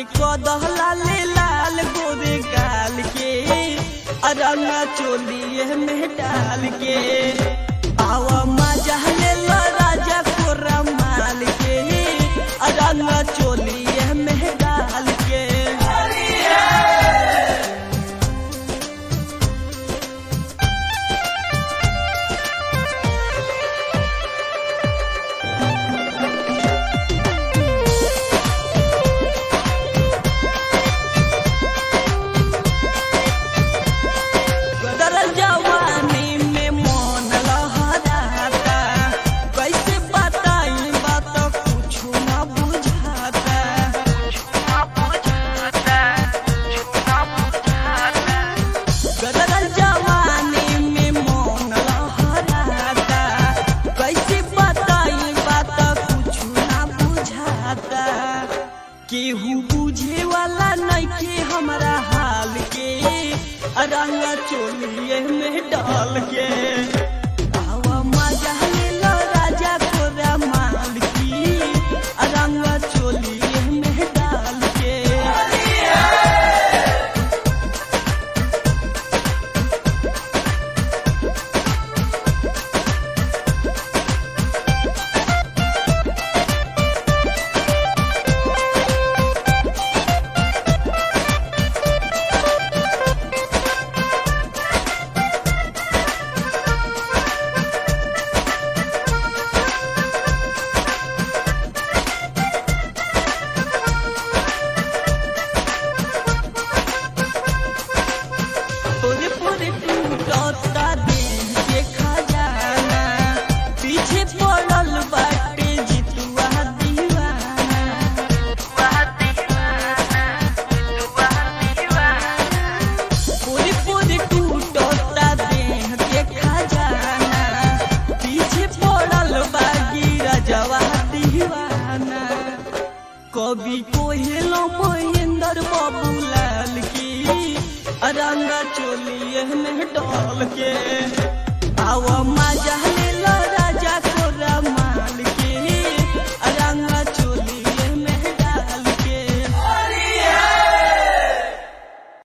के कदहला ले लाल गोरे गाल के रंगा चोलिए में डाल के आवा मजा ले लो राजा कोरा माल के रंगा चोलिए में डाल के गदरल जवानी में मन लहराता कैसे बताई बात कुछ न बुझाता गदरल जवानी में मन लहराता कैसे बताई बात कुछ न बुझाता केहू बुझे वाला नइखे हमरा हाल के रंग चोलिए में डाल के आवा मजा ले लो राजा कोरा माल की रंग चोलिए में डाल के पूरे पूरे टूटता देह के खजाना पीछे पड़ल बाटे जितुआ दीवाना पूरे पूरे टूटता देह के खजाना पीछे पड़ल बागी रजवा दीवाना कवि कोहेलो महेंद्र बाबूलाल की रंगा चोलिए में डाल के आवा मजा ले